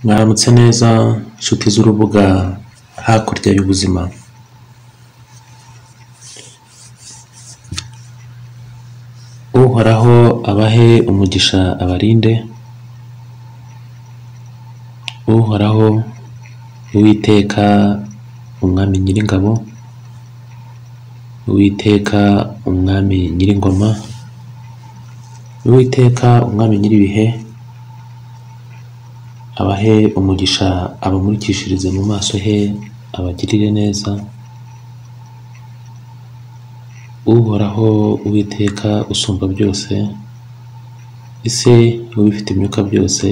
Mwaramutse neza inshuti z'urubuga hakurya y'ubuzima uhoraho abahe umugisha abarinde uhoraho uwiteka umwami nyiringabo uwiteka umwami nyiringoma uwiteka umwami nyir'ibihe abahe umugisha abamurikishirize mu maso he abagirire neza uhoraho uwiteka usumba byose ese ubifite imyuka byose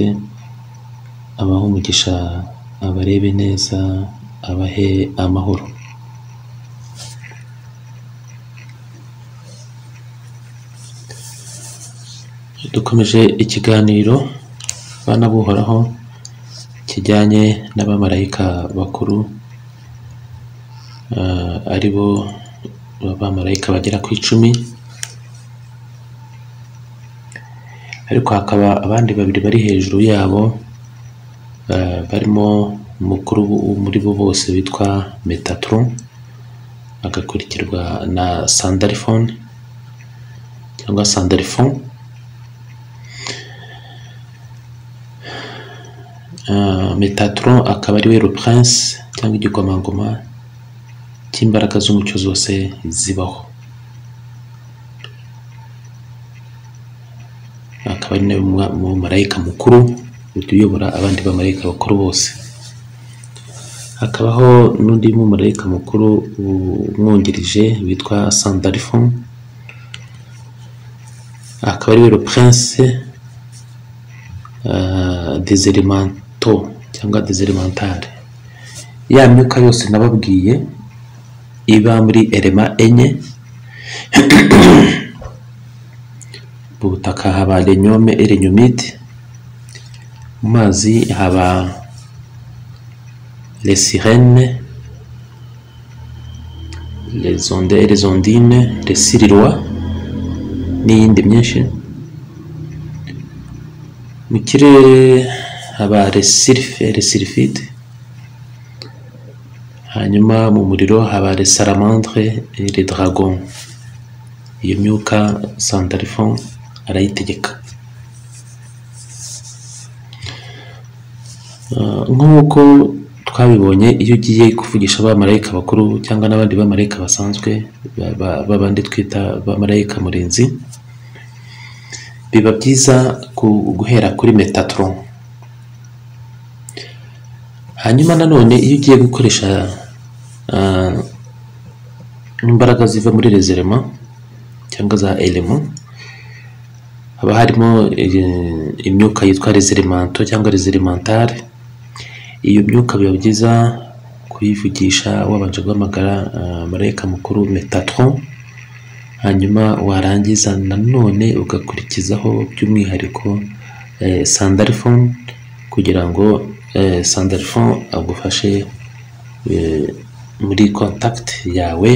abahe umugisha abarebe neza abahe amahoro dukomeje ikiganiro bana buhoraho kijyanye n'abamarayika bakuru eh, ari bo abamarayika bagera ku icumi ariko hakaba abandi babiri bari hejuru yabo eh, barimo umukuru wo muri bo bose witwa metatron agakurikirwa na sandalphone cyangwa sandalphone metatron akaba ari we prince cyangwa igikomangoma cy'imbaraga z'umucyo zose zibaho akaba ari nawe mwa- mumarayika mukuru uyobora abandi bamarayika bakuru bose hakabaho n'undi mumarayika mukuru umwungirije witwa sandarifon akaba ari we prince ah, deserimanto cyangwa deserimantare ya myuka yose nababwiye iba muri erema enye mu butaka haba renyome erenyomite mu mazi haba lesirene lezonde lezondine lesirirwa n'iyindi myinshi mu kirere haba resirife resirifite hanyuma mu muriro haba resaramandre le dragon iyo myuka sandarifon arayitegeka Ah, nk'uko twabibonye iyo ugiye kuvugisha abamarayika bakuru cyangwa n'abandi bamarayika basanzwe ba- ba- babandi twita abamarayika murinzi biba byiza ku- guhera kuri metatron hanyuma nanone iyo ugiye gukoresha ah, imbaraga ziva muri rezerema cyangwa za elemo haba harimo eh, imyuka yitwa rezerimanto cyangwa rezerimentare iyo myuka biba byiza kuyivugisha wabanje guhamagara ah, marayika mukuru metatron hanyuma warangiza nanone ugakurikizaho by'umwihariko eh, sandarifone kugira ngo eh, sandarifone agufashe eh, muri contact yawe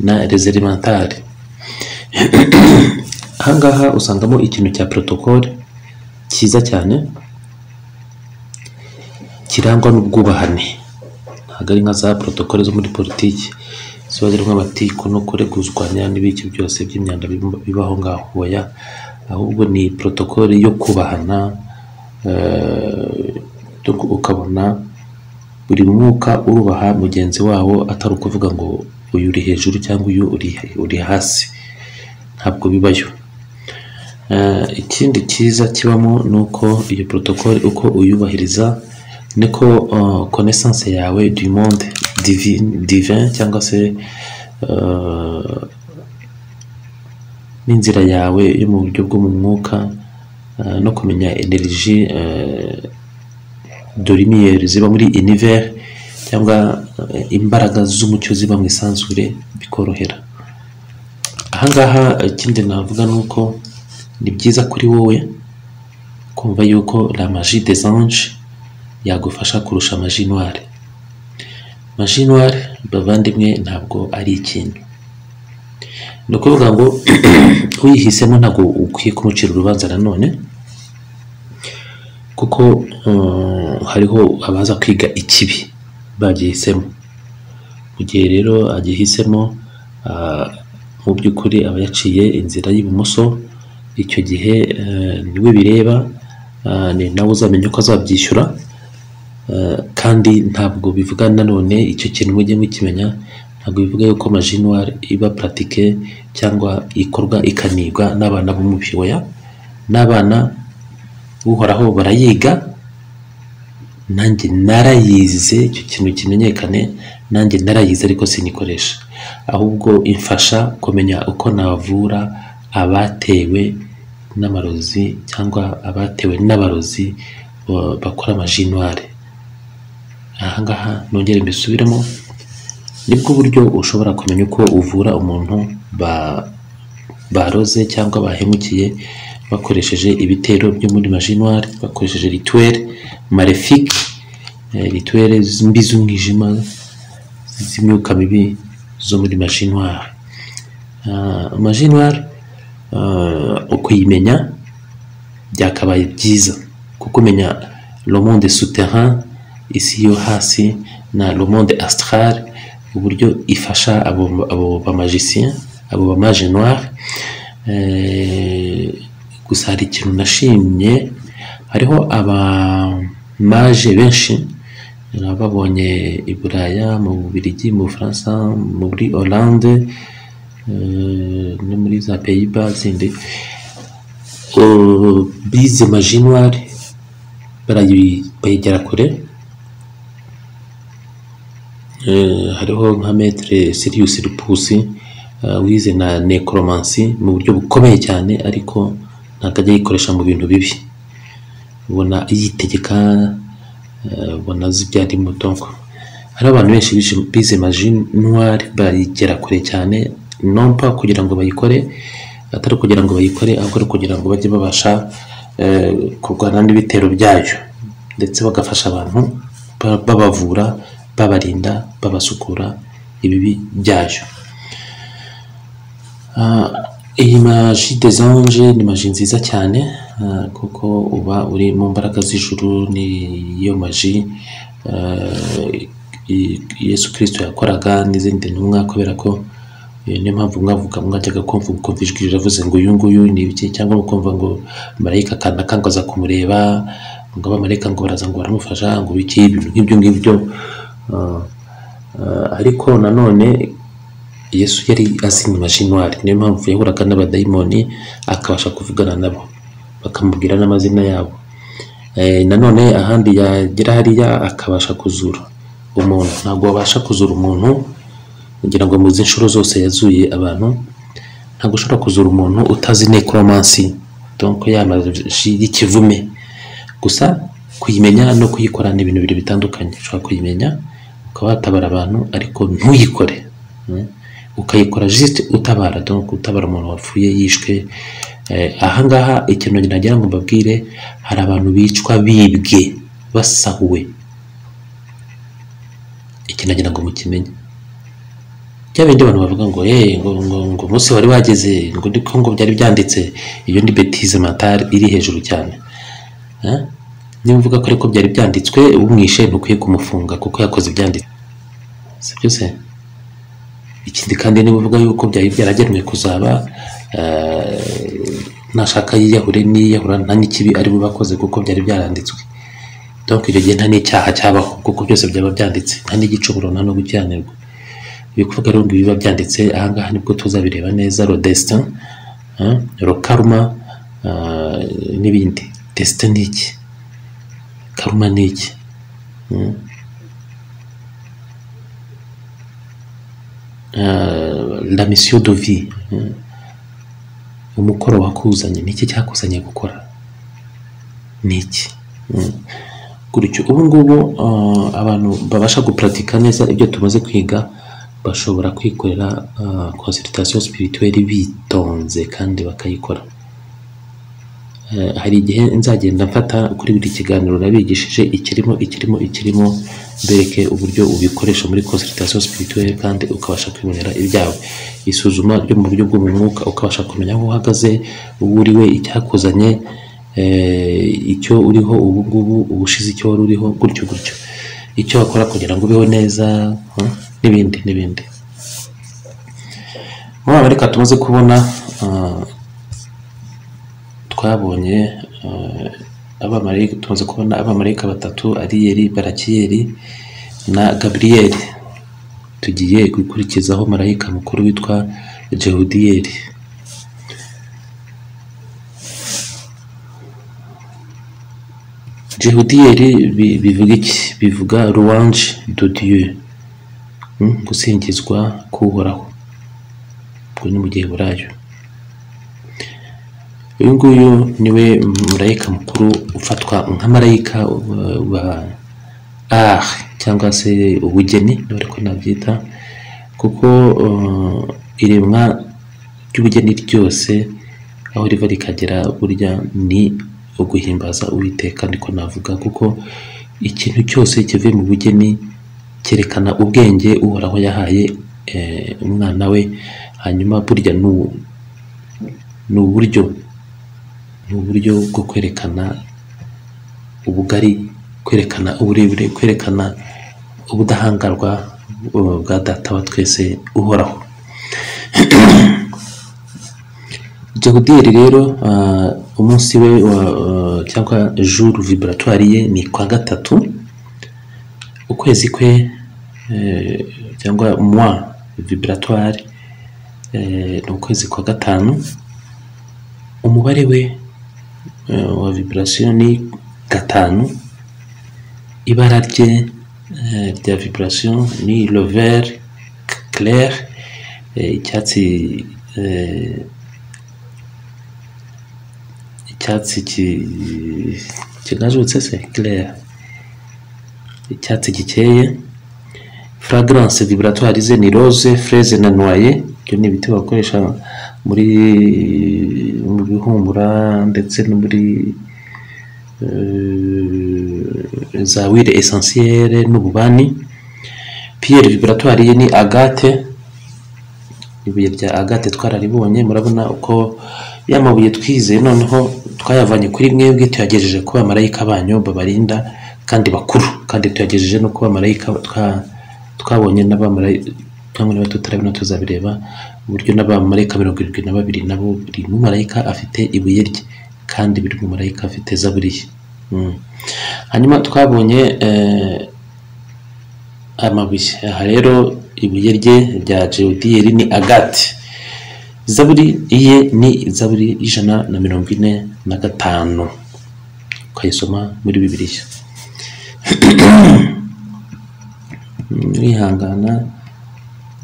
na rezerimentari ahangaha usangamo ikintu cya protocole cyiza cyane kirangwa n'ubwubahane ntabwo ari nka za protocole zo muri politiki ziba zirimo amatiku no kureguzwanya n'ibiki byose by'imyanda biba- bibaho ngaho hoya ahubwo ni protocole yo kubahana eh, tu- ukabona buri mwuka urubaha mugenzi wawo atari ukuvuga ngo uyu uri hejuru cyangwa uyu uri- uri hasi ntabwo bibayo Eh, ikindi cyiza kibamo ni uko iyo protocole uko uyubahiriza niko eh, connaissance yawe du monde divin, divin cyangwa se eh, n'inzira yawe yo mu buryo bwo mu mwuka eh, no kumenya energy eh, de lumière ziba muri univers cyangwa eh, imbaraga z'umucyo ziba mu isanzure bikorohera ahangaha ikindi navuga ni uko ni byiza kuri wowe kumva yuko la magie des anges yagufasha kurusha magie noire magie noire bavandimwe ntabwo ari ikintu ni ukuvuga ngo uyihisemo ntabwo ukwiye kumucira urubanza nanone kuko mm, hariho abaza kwiga ikibi bagihisemo mu gihe rero agihisemo ah, mu by'ukuri aba yaciye inzira y'ibumoso icyo gihe eh, niwe bireba ah, ni nawe uzamenya uko azabyishyura Eh, kandi ntabwo bivuga nanone icyo kintu mujye mukimenya ntabwo bivuga yuko majinwari iba puratike cyangwa ikorwa ikanigwa n'abana bo mu bibaya n'abana uhoraho barayiga nanjye narayize icyo kintu kimenyekane nanjye narayize ariko sinikoresha ahubwo imfasha kumenya uko navura abatewe n'amarozi cyangwa abatewe n'abarozi eh, bakora amajinwari aha ngaha nongere mbisubiremo nibwo buryo ushobora kumenya uko uvura umuntu ba baroze cyangwa bahemukiye bakoresheje ibitero byo muri majinwari bakoresheje rituweri marefike rituweri mbi z'umwijima z'imyuka mibi zo muri majinwari majinwari ukuyimenya byakabaye byiza kuko umenya le monde souterrain isi yo hasi na le monde astral uburyo ifasha abo abo bamajisien abo bamaje noir Eh, gusa hari ikintu nashimye hariho abamaje benshi babonye i Buraya mu Bubiligi mu Bufaransa muri Hollande eh, no muri za Pays-Bas zindi Eh, bize majinwari barayi- bayigera kure Eh, hariho nka metere Sirius Rupusi eh, wize na necromancy mu buryo bukomeye cyane ariko ntabwo ajya yikoresha mu bintu bibi ubona yitegeka eh, ubona azi ibyari imbuto hari abantu benshi bize- bize maji noire bayigera kure cyane nompa kugira ngo bayikore atari ukugira ngo bayikore ahubwo ari ukugira ngo bajye babasha eh, kurwana n'ibitero byayo ndetse bagafasha abantu ba- babavura babarinda babasukura ibibi byayo Ah, iyi maji des anges ni maji nziza cyane ah, kuko uba uri mu mbaraga z'ijuru niyo maji ah, i- yesu kirisito yakoraga n'izindi ntumwa kubera ko eh, niyo mpamvu mwavuga mwajyaga kumva mukumva ijwi riravuze ngo uyu nguyu ni ibiki cyangwa mukumva ngo marayika akanda akanga aza kumureba ngo abamarayika ngo baraza ngo baramufasha ngo biki ibintu nk'ibyo ngibyo Ah, ah, ariko nanone yesu yari azi imajinwari niyo mpamvu yahuraga n'abadayimoni akabasha kuvugana nabo bakamubwira n'amazina yabo Eh, nanone ahandi yagera hariya akabasha kuzura umuntu ntabwo wabasha kuzura umuntu kugira ngo muzi inshuro zose yazuye abantu ntabwo ushobora kuzura umuntu utazi necromancy donc ya maji y'ikivume gusa kuyimenya no kuyikora ni ibintu bibiri bitandukanye ushobora kuyimenya ukaba watabara abantu ariko ntuyikore Mm. ukayikora juste utabara donc utabara umuntu wapfuye yishwe Eh, aha ngaha ikintu nagira ngo mbabwire hari abantu bicwa bibwe basahuwe iki nagira ngo mukimenye bya bindi abantu bavuga ngo hey, ngo ngo ngo umunsi wari wageze ngo ndiko ngo byari byanditse iyo ni betise mentale iri hejuru cyane Eh? niba uvuga ko ariko byari byanditswe umwishe ntukwiye kumufunga kuko yakoze ibyanditswe sibyo se ikindi kandi niba uvuga yuko byari byaragenwe kuzaba eh, nashaka yiyahure niyahura nta n'ikibi ari bo bakoze kuko byari byaranditswe donc icyo gihe nta n'icyaha cyabaho kuko byose byaba byanditse nta n'igicumuro nta no gukiranirwa ibikuvuga rero ngo biba byanditse aha ngaha nibwo tuzabireba neza ro destin eh, ro karma eh, n'ibindi destin ni iki karuma ni iki Mm. Eh, la mission de vie Mm. umukoro wakuzanye ni iki cyakuzanye gukora ni iki Mm. gutyo ubu ngubu eh, abantu babasha guparatika neza ibyo tumaze kwiga bashobora kwikorera consultation spirituelle bitonze kandi bakayikora Eh, hari igihe nzagenda mfata kuri buri kiganiro nabigishije ikirimo ikirimo ikirimo mbereke uburyo ubikoresha muri consultation spirituelle kandi ukabasha kwibonera ibyawe isuzuma ryo mu buryo bwo mu mwuka ukabasha kumenya aho uhagaze uwo uri we icyakuzanye eh, icyo uriho ubu ngubu ubushize icyo wari uriho gutyo gutyo icyo wakora kugira ngo ubeho neza hmm, n'ibindi n'ibindi muri amerika tumaze kubona ah, twabonye eh, abamarayika tumaze kubona abamarayika batatu ariyeli barakiyeli na gaburiyeli tugiye gukurikizaho marayika mukuru witwa jehudiyeli jehudiyeli bi- bivuga iki bivuga ruwanje dodiyo gusingizwa k'uhoraho ubwo ni mu giheburayo uyu nguyu niwe marayika mukuru ufatwa nka marayika wa- wa art cyangwa se ubugeni niba ariko nabyita kuko uh, iremwa ry'ubugeni ryose aho riva rikagera burya ni uguhimbaza uwiteka niko navuga kuko ikintu cyose kivuye mu bugeni cyerekana ubwenge uhoraho yahaye eh, umwana we hanyuma burya ni u- ni uburyo ni uburyo bwo kwerekana ubugari kwerekana uburebure kwerekana ubudahangarwa uh, bwa data wa twese uhoraho jehudiyeli rero ah, umunsi we wa, ah, cyangwa jour vibratoire ye ni kwa gatatu ukwezi kwe eh, cyangwa moi vibratoire eh, ni ukwezi kwa gatanu umubare we eh, wa vibration ni gatanu ibara rye eh, rya vibration ni le vert clair eh, icyatsi eh, icyatsi ki- kigajutse se clair icyatsi gikeye fragrance vibratoire ze ni rose fraise na noye ibyo ni ibiti bakoresha muri mu bihumura ndetse no muri eh, za wire essentielle n'ububani pierre vibratoire ye ni agate ibuye rya agate twararibonye murabona uko ya mabuye twizeye noneho twayavanye kuri mwebwe tuyagejeje ku bamarayika banyu babarinda kandi bakuru kandi tuyagejeje no ku bamarayika twa- twabonye n'abamarayika cyangwa niba tutarabona tuzabireba uburyo n'abamarayika mirongo irindwi na babiri nabo buri mumarayika afite ibuye rye kandi buri mumarayika afite zaburi ye Mm. hanyuma twabonye eh, amabuye aha rero ibuye rye rya jewudiyeri ni agati zaburi iye ni zaburi y'ijana na mirongo ine na gatanu ukayisoma muri bibiliya mwihangana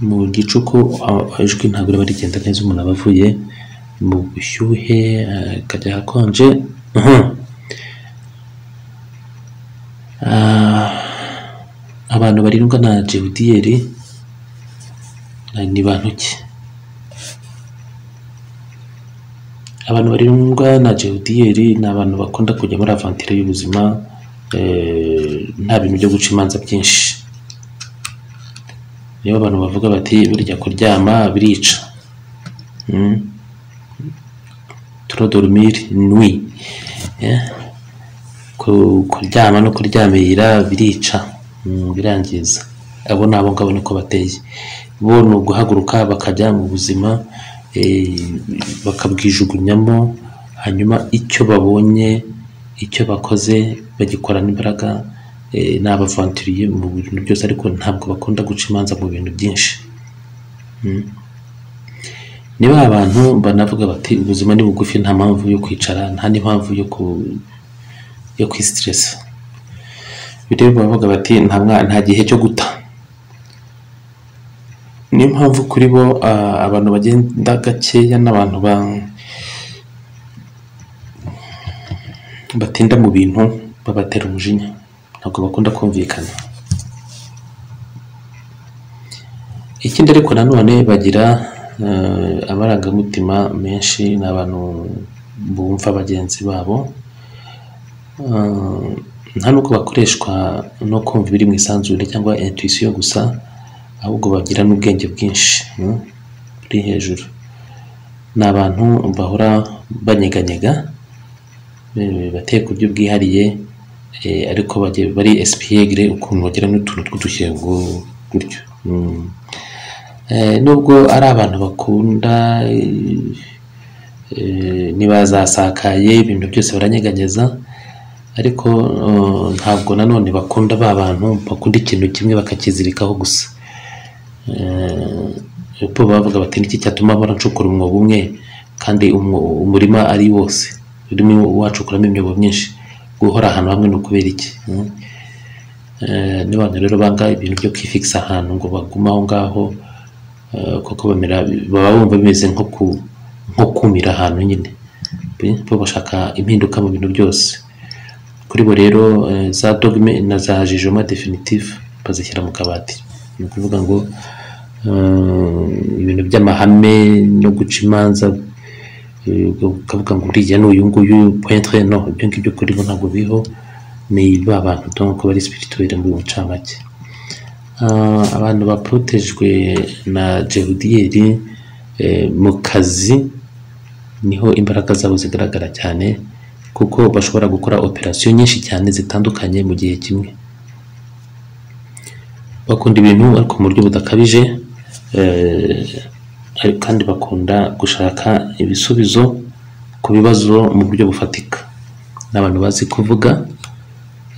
mu gicuku a- ijwi ntabwo riba rigenda neza umuntu aba avuye mu bushyuhe eh, akajya ahakonje Mhm. Ah, abantu barindwa na jewudiyeri eh, ni bantu ki abantu barindwa na jewudiyeri ni abantu bakunda kujya muri avantire y'ubuzima eh, nta bintu byo guca imanza byinshi niyo abantu bavuga bati burya kuryama birica Mm. trop dormir nuit Yeah. Ku- kuryama no kuryamirira birica Mm, birangiza abo ni abo ngabo niko bateye bo ni uguhaguruka bakajya mu buzima eh, bakabwijugunyamo hanyuma icyo babonye icyo bakoze bagikorana imbaraga eh, ni abavanturiye mu bintu byose ariko ntabwo bakunda guca imanza mu bintu byinshi ni ba bantu banavuga bati ubuzima ni bugufi nta mpamvu yo kwicara nta n'impamvu yo ku yo kwisitiresa bitewe bavuga bati nta mwa- nta gihe cyo guta niyo mpamvu kuri bo ah, abantu bagenda gakeya n'abantu ba- batinda mu bintu babatera umujinya ntabwo bakunda kumvikana ikindi ariko nanone bagira eh, amarangamutima menshi ni abantu bumva bagenzi babo Eh, nta n'uko bakoreshwa no kumva ibiri mu isanzure cyangwa intuisiyo gusa ahubwo bagira n'ubwenge bwinshi mm, buri hejuru ni abantu bahora banyeganyega bateye ku buryo bwihariye eh, ariko bagiye- bari esipiyegire ukuntu bagira n'utuntu tw'udushyengo gutyo Mm. Eh, nubwo ari abantu bakunda eh, eh, ntibazasakaye ibintu byose baranyeganyeza ariko eh, ntabwo nanone bakunda ba bantu bakunda ikintu kimwe bakakizirikaho gusa Eh, bo bavuga bati niki cyatuma bahora ncukura umwobo umwe kandi umwo- umurima ari wose urimo wacukuramo imyobo myinshi guhora ahantu hamwe ni ukubera iki Mm. Eh, n'abantu rero banga ibintu byo kwifigisa ahantu ngo bagume aho ngaho eh, kuko bamera baba bumva bimeze nko ku nko kumira ahantu nyine bo bashaka impinduka mu bintu byose kuri bo rero eh, za dogme na za jijoma definitive bazishyira mu kabati ni ukuvuga ngo eh, ibintu by'amahame no guca imanza eh, ukavuga ngo uriya ni uyu nguyu pointre no ibyo ngibyo kuri bo ntabwo biriho ni ba bantu donc bari spirituelle mu ncamake Ah, abantu baprotejwe na jehudiyeri eh, mu kazi niho imbaraga zabo zigaragara cyane kuko bashobora gukora operasiyo nyinshi cyane zitandukanye mu gihe kimwe bakunda ibintu ariko mu buryo budakabije eh, ariko kandi bakunda gushaka ibisubizo ku bibazo mu buryo bufatika ni abantu bazi kuvuga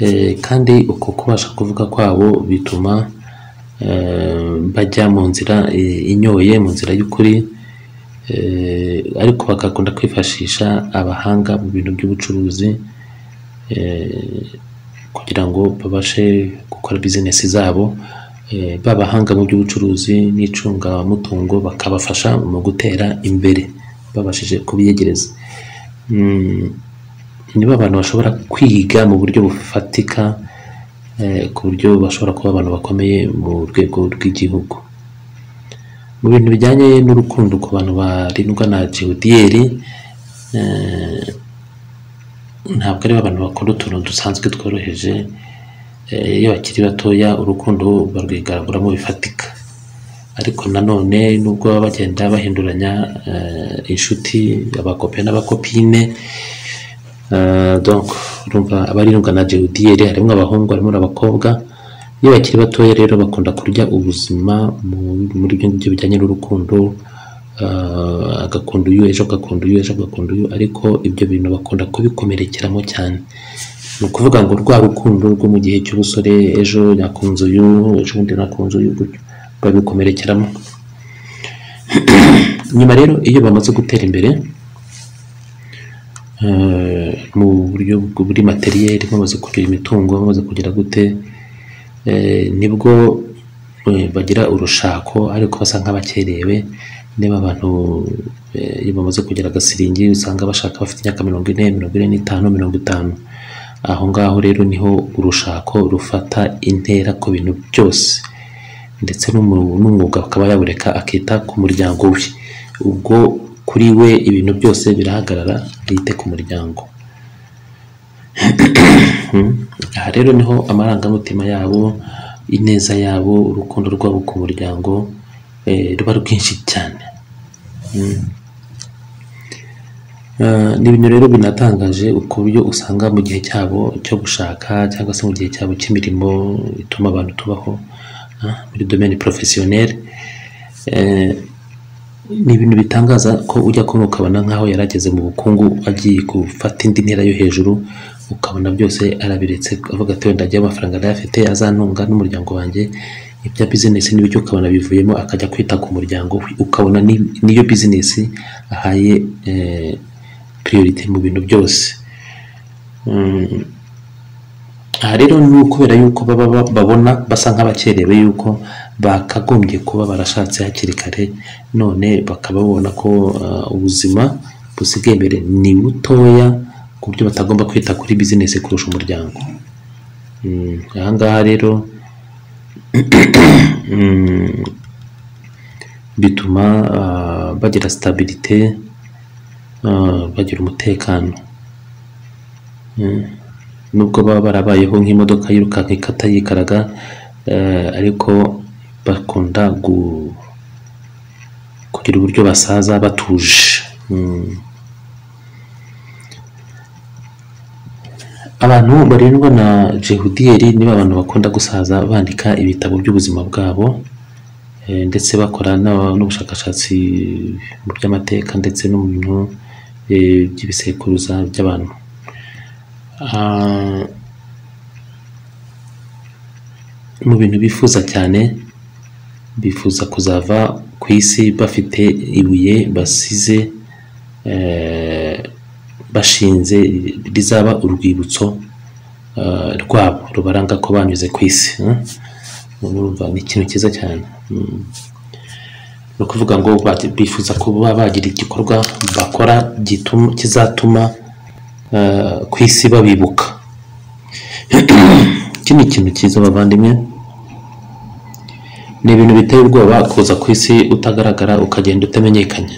eh, kandi uko kubasha kuvuga kwabo bituma eh, bajya mu nzira eh, inyoye mu nzira y'ukuri eh, ariko bagakunda kwifashisha abahanga mu bintu by'ubucuruzi eh, kugira ngo babashe gukora bizinesi zabo eh, babahanga mu by'ubucuruzi n'icungamutungo bakabafasha mu gutera imbere babashije kubiyegereza Mm, nibo abantu bashobora kwiga mu buryo bufatika eh, ku buryo bashobora kuba abantu bakomeye mu rwego rw'igihugu mu bintu bijyanye n'urukundo ku bantu barindwa na jewudiyeri ntabwo ari abantu bakora utuntu dusanzwe tworoheje eh, iyo bakiri batoya urukundo barwigaragura mu bifatika ariko nanone nubwo baba bagenda bahinduranya eh, inshuti abakope n'abakopine Eh, donc urumva abarindwa na jewudiyeri harimo abahungu harimo n'abakobwa iyo bakiri batoya rero bakunda kurya ubuzima mu- muri ibyo ngibyo bijyanye n'urukundo eh, agakunda uyu ejo agakunda uyu ejo agakunda uyu ariko ibyo bintu bakunda kubikomerekeramo cyane ni ukuvuga ngo rwa rukundo rwo mu gihe cy'ubusore ejo nakunze uyu ejo bundi nakunze uyu gutyo babikomerekeramo nyuma rero iyo bamaze gutera imbere eh, mu buryo bw- buri materiyeri bamaze kugira imitungo bamaze kugira gute eh, nibwo eh, bagira urushako ariko basa nk'abakerewe niba abantu eh, iyo bamaze kugira agasiringi usanga bashaka bafite imyaka mirongo ine mirongo ine n'itanu mirongo itanu aho ngaho rero niho urushako rufata intera ku bintu byose ndetse n'umu- n'umwuga akaba yawureka akita ku muryango we ubwo kuri we ibintu byose birahagarara yite ku muryango aha rero niho amarangamutima yabo ineza yabo urukundo rwabo ku muryango eh, ruba rwinshi cyane Eh, ni ibintu rero binatangaje ku buryo usanga mu gihe cyabo cyo gushaka cyangwa se mu gihe cyabo cy'imirimo ituma abantu tubaho ah, muri domaine professionnel eh, ni ibintu bitangaza ko ujya kumva ukabona nk'aho yarageze mu bukungu agiye gufata indi ntera yo hejuru ukabona byose arabiretse avuga ati wenda ajyaho amafaranga yari afite azantunga n'umuryango wanjye ibya bizinesi n'ibyo ukabona bivuyemo akajya kwita ku muryango we ukabona ni- niyo bizinesi ahaye eh, priorite mu bintu byose Mm, aha rero ni ukubera yuko baba ba- babona basa nk'abakerewe yuko bakagombye kuba barashatse hakiri kare none bakaba babona ko uh, ubuzima busigaye imbere ni butoya ku buryo batagomba kwita kuri bizinesi kurusha umuryango Mm, aha ngaha rero mm, bituma uh, bagira sitabirite uh, bagira umutekano nubwo baba barabayeho nk'imodoka yirukanka ikata yikaraga eh, ariko bakunda gu, kugira uburyo basaza batuje Mm. abantu barindwa na jehudiyeri nibo abantu bakunda gusaza bandika ibitabo by'ubuzima bwabo eh, ndetse bakora n'aba- n'ubushakashatsi mu by'amateka ndetse no mu bintu eh, by'ibisekuruza by'abantu Ah, mu bintu bifuza cyane bifuza kuzava ku isi bafite ibuye basize eh, bashinze rizaba urwibutso eh, rwabo rubaranga ko banyuze ku isi hmm? Urumva ni ikintu cyiza cyane Hmm. ni ukuvuga ngo bati- bifuza kuba bagira igikorwa bakora gituma- kizatuma eh, ku isi babibuka iki ni ikintu cyiza bavandimwe ni ibintu biteye ubwoba kuza ku isi utagaragara ukagenda utamenyekanye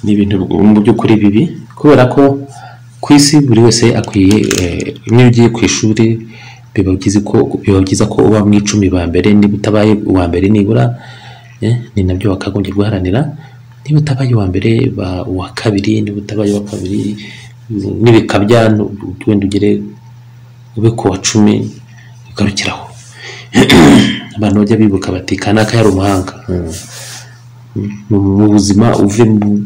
ni ibintu mu by'ukuri bibi kubera ko ku isi buri wese akwiye eh, iyo ugiye ku ishuri biba byiza ko biba byiza ko uba mu icumi ba mbere niba utabaye uwa mbere nibura eh, ni nabyo bakagombye guharanira niba utabaye uwa mbere ba uwa kabiri niba utabaye uwa kabiri n'ibikabya wenda ugere ube ku wa cumi ugarukiraho abantu bajya bibuka bati kanaka yari umuhanga Mm. mu mu buzima uve mu-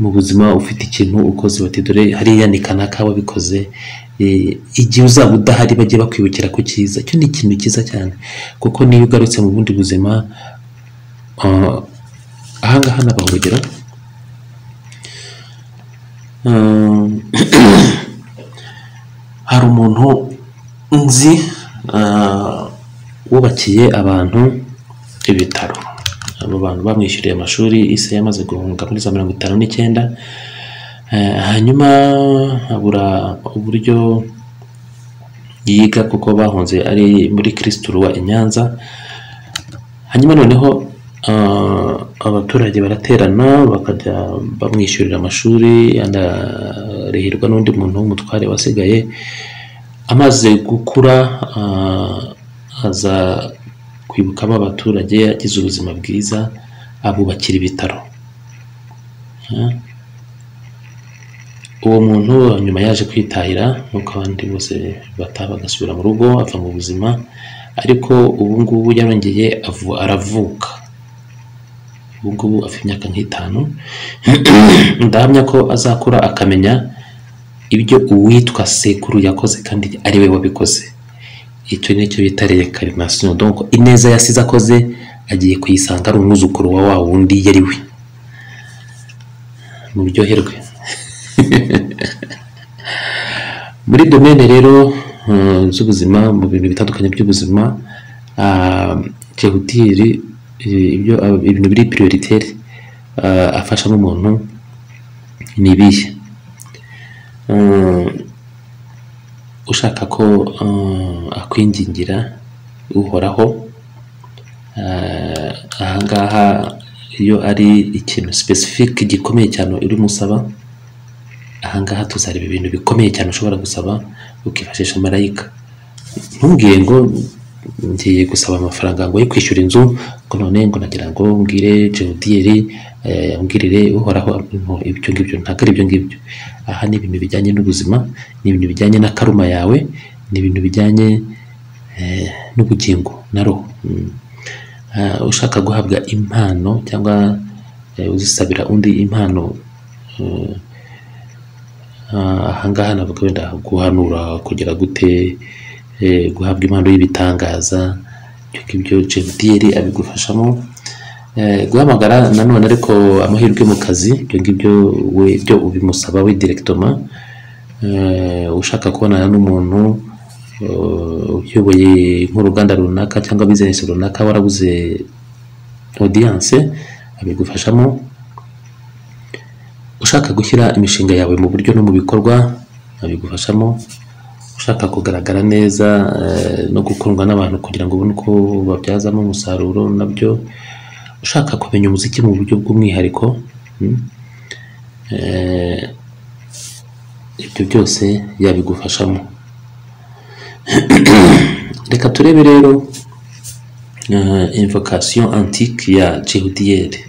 mu buzima ufite ikintu ukoze bati dore hariya ni kanaka wabikoze Eh, igihe uzaba udahari bajye bakwibukira ku cyiza icyo ni ikintu cyiza cyane kuko niyo ugarutse mu bundi buzima ah, ahangaha n'abahugera hari umuntu nzi ah, wubakiye abantu ibitaro abo bantu bamwishyuriye amashuri ise yamaze guhunga muri za mirongo itanu n'icyenda Eh, hanyuma abura uburyo yiga kuko bahunze ari muri kirisituruwa i nyanza hanyuma noneho ah, abaturage baraterana bakajya bamwishyurira amashuri anarihirwa n'undi muntu w'umutware wasigaye amaze gukura ah, aza kwibuka ba baturage yagize ubuzima bwiza abubakira ibitaro Ah. uwo muntu nyuma yaje kwitahira nk'uko abandi bose bataha bagasubira mu rugo ava mu buzima ariko ubu ngubu yarongeye avu- aravuka ubu ngubu afite imyaka nk'itanu ndahamya ko azakura akamenya ibyo uwitwa sekuru yakoze kandi ari we wabikoze icyo ni cyo bita reyekarinasiyo donko ineza yasize akoze agiye kuyisanga ari umwuzukuru wa wa wundi yari we muryoherwe muri domene rero eh, z'ubuzima mu bintu bitandukanye by'ubuzima ah, jehudiri eh, ibyo ah, ibintu biri prioritaire ah, afashamo umuntu ni ibihe Eh, ushaka ko eh, akwingingira uhoraho eh, ahangaha iyo ari ikintu specific gikomeye cyane urimo usaba ahangaha tuzareba ibintu bikomeye cyane ushobora gusaba ukifashisha marayika ntumbwire ngo ngiye gusaba amafaranga ngo ye kwishyura inzu ngo none ngo nagira ngo mbwire jewudiyeri mbwirire uhoraho no, ibyo ngibyo ntabwo ari ibyo ngibyo aha ni ibintu bijyanye n'ubuzima ni ibintu bijyanye na karuma yawe ni ibintu bijyanye eh, n'ubugingo na roho Mm. Ah, ushaka guhabwa impano cyangwa eh, uzisabira undi impano eh, ahangaha navuga wenda guhanura kugera gute eh, guhabwa impano y'ibitangaza ibyo ngibyo jewudiyeri abigufashamo Eh, guhamagara nanone ariko amahirwe mu kazi ibyo ngibyo we byo ubimusaba we direkitoma Eh, ushaka kubonana n'umuntu eh, uyoboye nk'uruganda runaka cyangwa bizinesi runaka warabuze odiyanse abigufashamo ushaka gushyira imishinga yawe mu buryo no mu bikorwa abigufashamo ushaka kugaragara neza eh, no gukundwa n'abantu kugira ngo ubone uko babyazamo umusaruro nabyo ushaka kumenya umuziki mu buryo bw'umwihariko mm, eh, ibyo byose yabigufashamo reka turebe rero eh, invocation antique ya jehudiyeri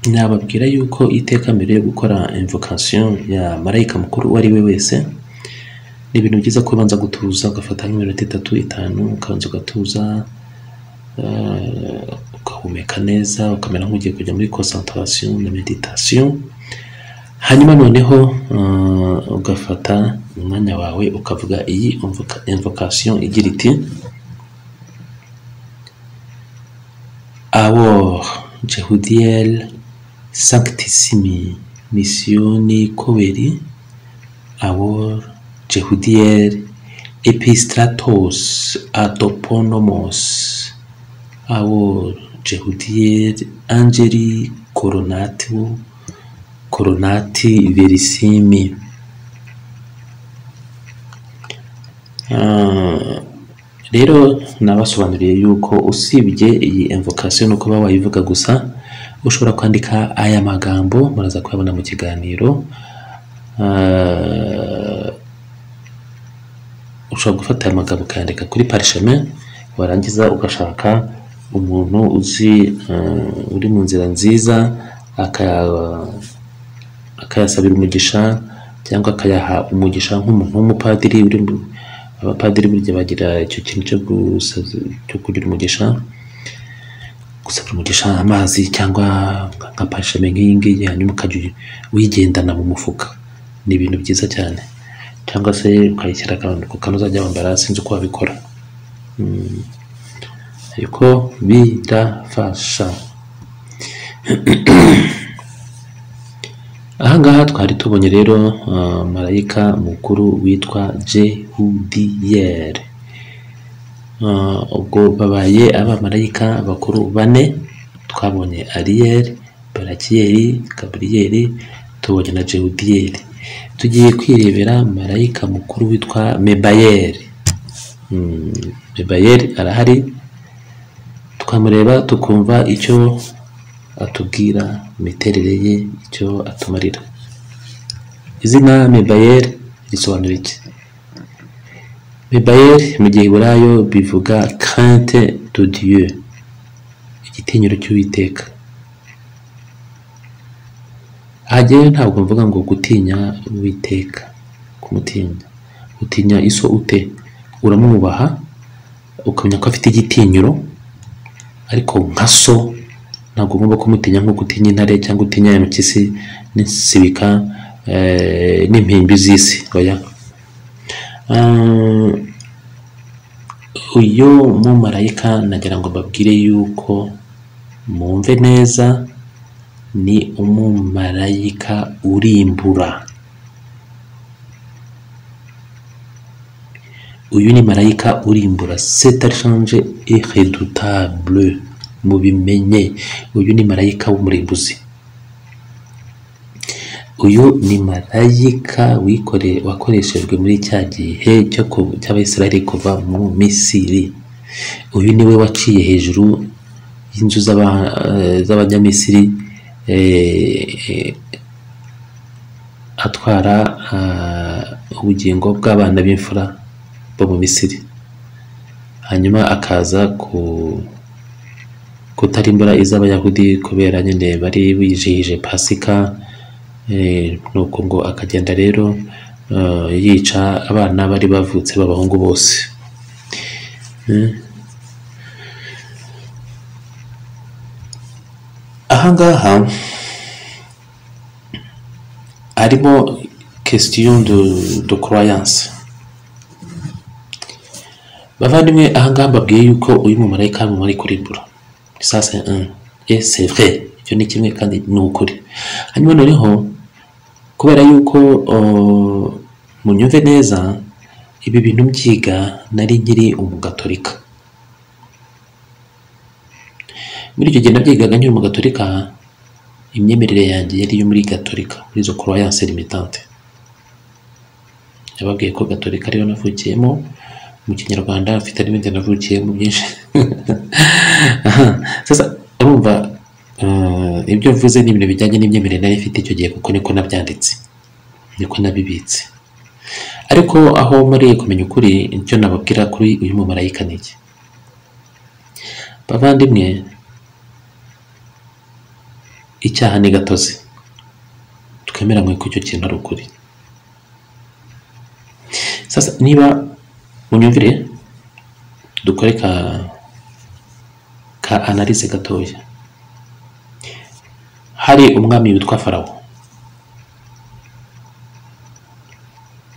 nababwira yuko iteka mbere yo gukora imvokasiyo ya marayika mukuru uwo ari we wese ni ibintu byiza ko ubanza gutuza ugafata nk'iminota itatu itanu ukabanza ugatuza eh, ugahumeka neza ukamera nk'ugiye kujya muri concentration na meditation hanyuma noneho eh, ugafata umwanya wawe ukavuga iyi imvokasiyo igira iti Alors, Jehudiel Sanctissimi Missione Coveri, Awor Jehudiel Epistratos Adoponomos, Awor Jehudiel Angeli Coronatio Coronati Verissimi. Ah, rero nabasobanuriye yuko usibye iyi imvokasiyo ni uko baba wayivuga gusa ushobora kwandika aya magambo muraza kuyabona mu kiganiro Ah, ushobora gufata aya magambo ukayandika kuri parisheme warangiza ugashaka umuntu uzi ah, uri mu nzira nziza akaya akayasabira umugisha cyangwa akayaha umugisha nk'umuntu w'umupadiri uri mu- abapadiri burya bagira icyo kintu cyo gusaza- cyo kugira umugisha gusabira umugisha amazi cyangwa nka pashame nk'iyi ngiyi hanyuma ukajya uyi- uyigendana mu mufuka ni ibintu byiza cyane cyangwa se ukayishyira akantu ku kantu uzajya wambara sinzi uko wabikora Mm. ariko birafasha ahangaha twari tubonye rero uh, marayika mukuru witwa jehudiyeri uh, ubwo babaye abamarayika bakuru bane twabonye ariyeri barakiyeri gaburiyeri tubonye na jehudiyeri tugiye kwirebera marayika mukuru witwa mebayeri mm, mebayeri arahari tukamureba tukumva icyo atubwira imiterere ye icyo atumarira izina mebayeri risobanura iki mebayeri mu giheburayo bivuga kante do dieu igitinyiro cy'uwiteka aha jyewe ntabwo mvuga ngo gutinya uwiteka kumutinya utinya iso ute uramwubaha ukamenya ko afite igitinyiro ariko nka so ntabwo ugomba kumutinya nk'uko utinya intare cyangwa utinya impyisi n'insibika eh, n'impimbi z'isi oya Ah, uyu mumarayika nagira ngo mbabwire yuko mwumve neza ni umumarayika urimbura uyu ni marayika urimbura setarishanje iredutable mubimenye uyu ni marayika w'umurimbuzi uyu ni marayika wikore wakoreshejwe muri cya gihe cyo ku- cy'abayisiraheli kuva mu misiri uyu ni we waciye hejuru y'inzu z'aba- eh, z'abanyamisiri eh, eh, atwara ah, ubugingo bw'abana b'imfura bo mu misiri hanyuma akaza ku kutarimbura iz'abayahudi kubera nyine bari bijihije pasika eh, nuko ngo akagenda rero eh, yica abana bari bavutse b'abahungu bose ahangaha harimo question de, de croyance bavandimwe ahangaha mbabwiye yuko uyu mumarayika ari umumarayika urimbura sasa ese vre icyo ni kimwe kandi ni ukuri hanyuma noneho kubera yuko uh, munyumve neza ibi bintu mbyiga nari nkiri umugatolika muri icyo gihe nabyigaga nkiri umugatolika imyemerere yanjye yari iyo muri gatolika muri izo croyance limitante yababwiye ko gatolika ariyo navukiyemo mu kinyarwanda mfite n'ibindi navukiyemo byinshi Aha, sasa urumva eh, ibyo mvuze ni ibintu bijyanye n'imyemerere nari ifite icyo gihe kuko niko nabyanditse niko nabibitse ariko aho mariye kumenya ukuri icyo nababwira kuri uyu mumarayika ni iki bavandimwe icyaha ni gatozi twemeranywe ko icyo kintu ari ukuri sasa niba unyumvire dukore ka ka analyse gatoya hari umwami witwa farawo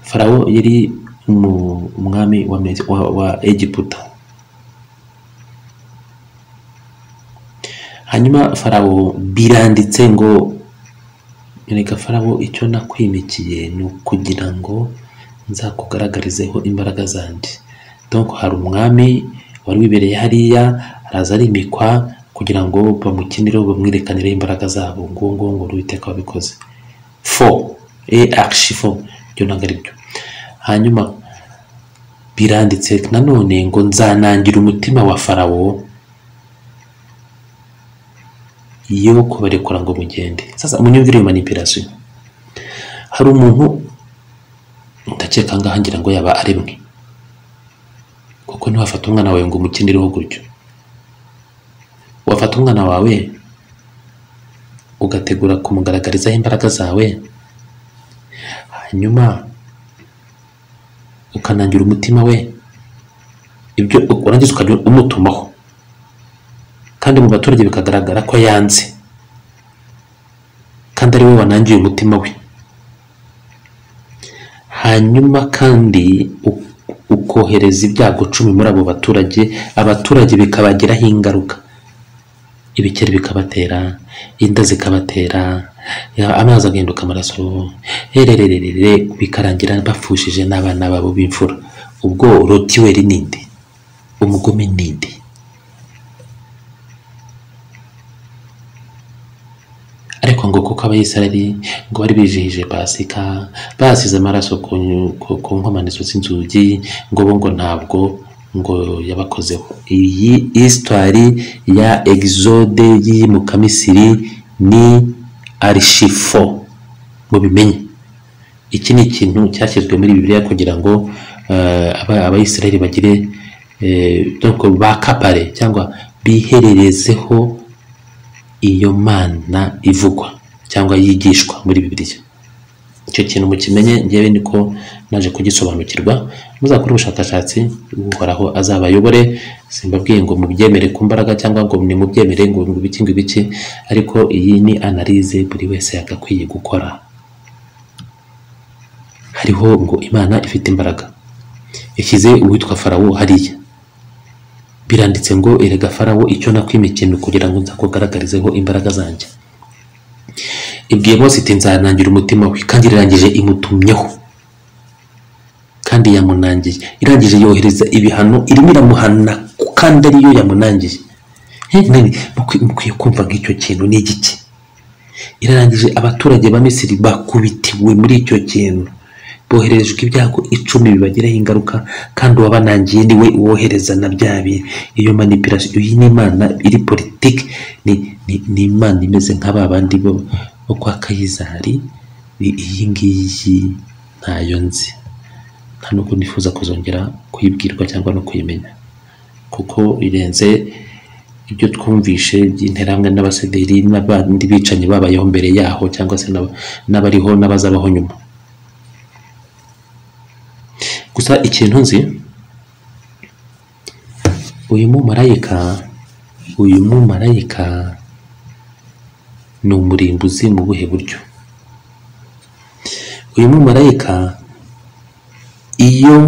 farawo yari umu- umwami wa, Mesi- wa, wa egiputa hanyuma farawo biranditse ngo reka farawo icyo nakwimikiye ni ukugira ngo nzakugaragarizeho imbaraga zanjye donc hari umwami wari wibereye hariya araza arimikwa kugira ngo bamukinireho bamwerekanireho imbaraga zabo ngo ngo ngo uwiteka wabikoze fo e archifo ibyo ntabwo ari byo hanyuma biranditse nanone ngo nzanangira umutima wa farawo yo kubarekura ngo mugende sasa munyumvire iyo manipirasiyo hari umuntu ndakeka ngaha ngira ngo yaba ari mwe kuko ntiwafata umwana wawe ngo umukinireho gutyo wafata umwana wawe ugategura kumugaragarizaho imbaraga zawe hanyuma ukanangira umutima we ibyo urangiza ukajya umutumaho kandi mu baturage bikagaragara ko yanze kandi ari we wanangiye umutima we hanyuma kandi u- ukohereza ibyago cumi muri abo baturage abaturage bikabagiraho ingaruka ibikeri bikabatera inda zikabatera ya- amazi agahinduka amaraso herererere bikarangira bapfushije n'abana babo b'imfura ubwo rotiweri nindi umugome nindi ariko ngo kuko abayisirari ngo bari bijihije pasika basize amaraso ku, ku, ku nkomanizo z'inzugi ngo bo ngo ntabwo ngo yabakozeho iyi histoire ya exode y'iyimuka misiri ni arishifo mubimenye iki ni ikintu cyashyizwe muri bibiliya kugira ngo eh, aba- abayisiraheli bagire eh, donc bakapare cyangwa bihererezeho iyo mana ivugwa cyangwa yigishwa muri bibiliya icyo kintu mukimenye ngewe niko naje kugisobanukirwa muzakore ubushakashatsi uhoraho azabayobore simbabwiye ngo mubyemere ku mbaraga cyangwa ngo nimubyemere ngo ngo ibiki ngo ibiki ariko iyi ni analize buri wese yagakwiye gukora hariho ngo imana ifite imbaraga yashyize uwitwa farawo hariya biranditse ngo erega farawo icyo nakwimikiye ni ukugira ngo nzakugaragarizeho imbaraga zanjye ibwiye Mose iti nzanangira umutima we kandi irangije imutumyeho kandi yamunangiye irangije yohereza ibihano irimo iramuhana kandi ariyo yamunangiye He, nani, mukwi- mukwiye kumva nk'icyo kintu ni igiki irarangije abaturage ba misiri bakubitiwe muri icyo kintu bohererejwe ibyago icumi bibagiraho ingaruka kandi uwabanangiye ni we uwohereza na bya bintu iyo manipirasiyo iyi ni imana iri politiki ni, ni, ni imana imeze nka ba bandi bo, bo kwa kayizari I- iyi ngiyi ntayo nzi nta nubwo nifuza kuzongera kuyibwirwa cyangwa no kuyimenya kuko irenze ibyo twumvishe by'interahamwe n'abasederi n'abandi bicanyi babayeho mbere yaho cyangwa se n'aba- n'abariho n'abazabaho nyuma gusa ikintu nzi uyu mumarayika uyu mumarayika ni umurimbuzi mu buhe buryo uyu mumarayika iyo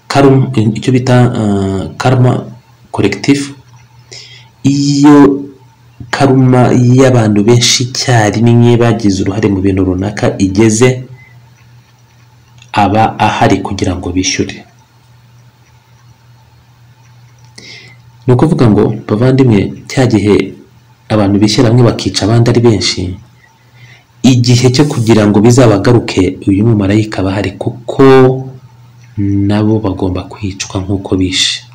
karum- icyo bita ah, karma collective iyo karuma y'abantu benshi icyarimwe bagize uruhare mu bintu runaka igeze aba ahari kugira ngo bishyure ni ukuvuga ngo bavandimwe cya gihe abantu bishyira hamwe bakica abandi ari benshi igihe cyo kugira ngo bizabagaruke uyu mumarayika aba ahari kuko nabo bagomba kwicwa nk'uko bishe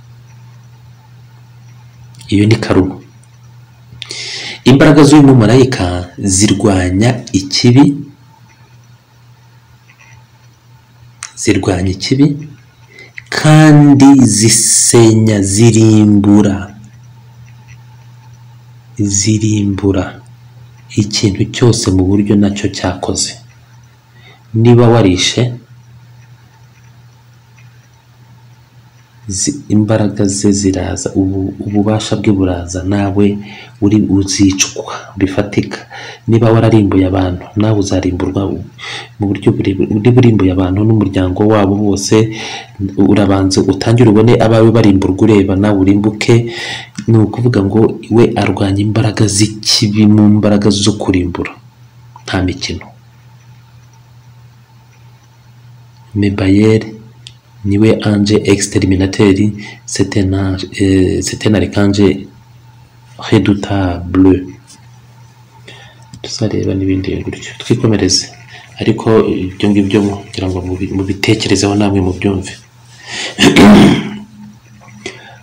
iyo ni karuma imbaraga z'uyu mumarayika zirwanya ikibi zirwanya ikibi kandi zisenya zirimbura zirimbura ikintu cyose mu buryo nacyo cyakoze niba warishe zi- imbaraga ze ziraza ubu- ububasha bwe buraza nawe uri uzicwa bifatika niba wararimbuye abantu nawe uzarimburwa mu buryo burebure niba urimbuye abantu n'umuryango wabo bose urabanza utangire ubone abawe barimburwa ureba nawe urimbuke ni ukuvuga ngo we arwanya imbaraga z'ikibi mu mbaraga zo kurimbura nta mikino mebayere niwe ange exterminateur c'est un ange euh, c'est un archange redoutable tuzareba n'ibindi bintu gutyo twikomereze ariko ibyo ngibyo kugira ngo mubi- mubitekerezeho namwe mubyumve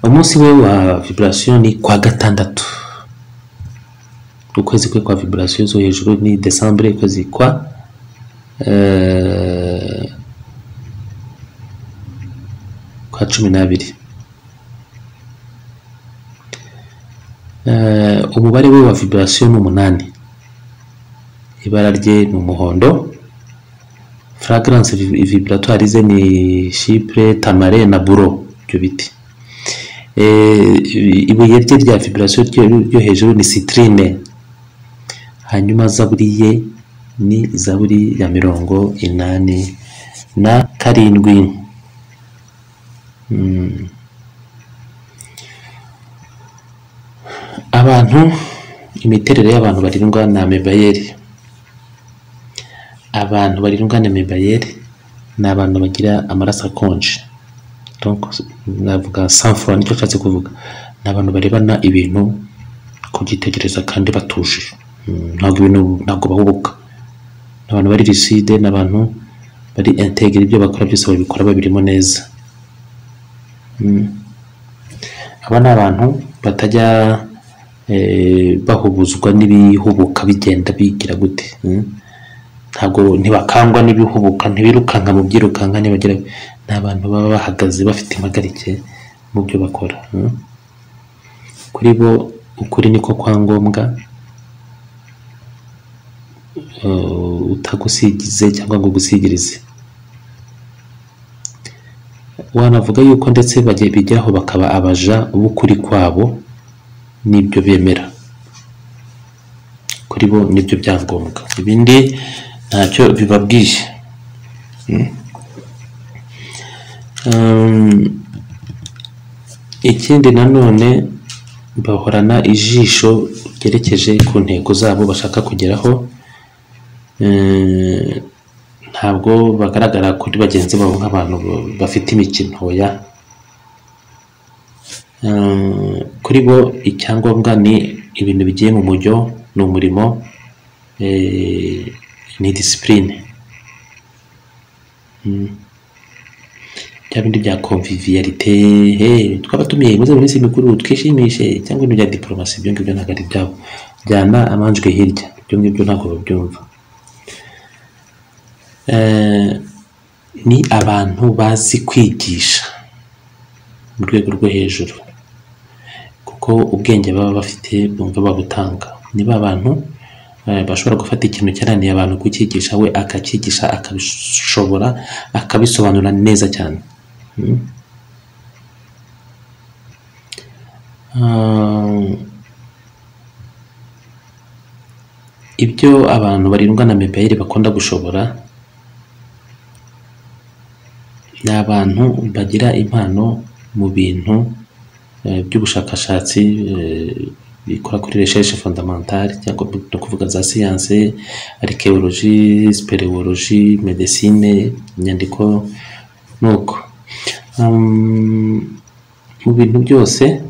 umunsi we wa vibration ni kwa gatandatu ukwezi kwe kwa vibration zo hejuru ni decembre ukwezi kwa euh, kwa cumi n'abiri Eh, umubare we wa vibration ni umunani ibara rye ni umuhondo fragrance vi- vibratoire ze ni chipre tamare na buro ibyo biti Eh, ibuye rye rya vibration ryo- ryo hejuru ni citrine hanyuma zaburi ye ni zaburi ya mirongo inani na karindwi abantu imiterere y'abantu barindwa na mebayeri abantu barindwa na mebayeri ni abantu bagira amaraso akonje Donc, navuga sanfura nicyo nshatse kuvuga ni abantu barebana ibintu kubyitegereza kandi batuje Mm, ntabwo ibintu ntabwo bahubuka ni abantu bari riside ni abantu bari integere ibyo bakora byose babikora babirimo neza aba ni abantu batajya eh, bahubuzwa n'ibihubuka bigenda bigira gute mm. ntabwo ntibakangwa n'ibihubuka ntibirukanka mu byirukanka ntibagira ni abantu baba bahagaze bafite impagarike mu byo bakora mm. kuri bo ukuri niko kwa ngombwa eh, utagusigize cyangwa ngo ugusigirize wanavuga yuko ndetse bajya bijyaho bakaba abaja b'ukuri kwabo n'ibyo bemera kuri bo nibyo byangombwa ibindi ntacyo bibabwiye Mm. Um, ikindi nanone bahorana ijisho ryerekeje ku ntego zabo bashaka kugeraho Eh, ntabwo bagaragara kuri bagenzi babo nk'abantu bafite imikino ya kuri bo icyangombwa ni ibintu bigiye mu mujyo ni umurimo eh, ni disipurine bya bindi bya convivialite hey, twaba tumiye muze mu minsi mikuru twishimishe cyangwa ibintu bya diporomasi ibyo ngibyo ntabwo ari byabo jyana amanjwe hirya ibyo ngibyo ntabwo babyumva Eh, ni abantu bazi kwigisha mu rwego rwo hejuru kuko ubwenge baba bafite bumva babutanga ni ba bantu eh, bashobora gufata ikintu cyananiye abantu kucyigisha we akacyigisha akabishobora akabisobanura neza cyane Mm. Ah, ibyo abantu barindwa na mebayeri bakunda gushobora ni abantu bagira impano mu bintu eh, by'ubushakashatsi eh, bikora kuri recherche fondamentale cyangwa ni ukuvuga za siyanse arikewoloji siperewoloji medesine inyandiko nuko Um, mu bintu byose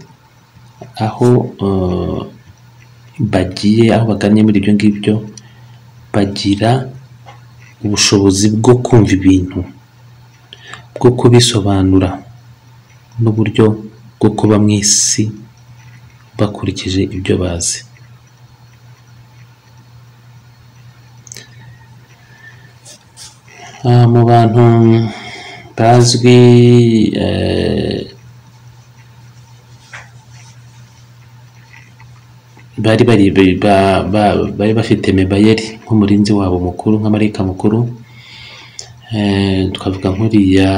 aho eh, bagiye aho bagannye muri ibyo ngibyo bagira ubushobozi bwo kumva ibintu bwo kubisobanura n'uburyo bwo kuba mu isi bakurikije ibyo bazi Ah, mu bantu bazwi eh, bari bari ba- ba- bari bafite mebayeri nk'umurinzi wabo mukuru nk'amarayika mukuru Eh, twavuga nk'uriya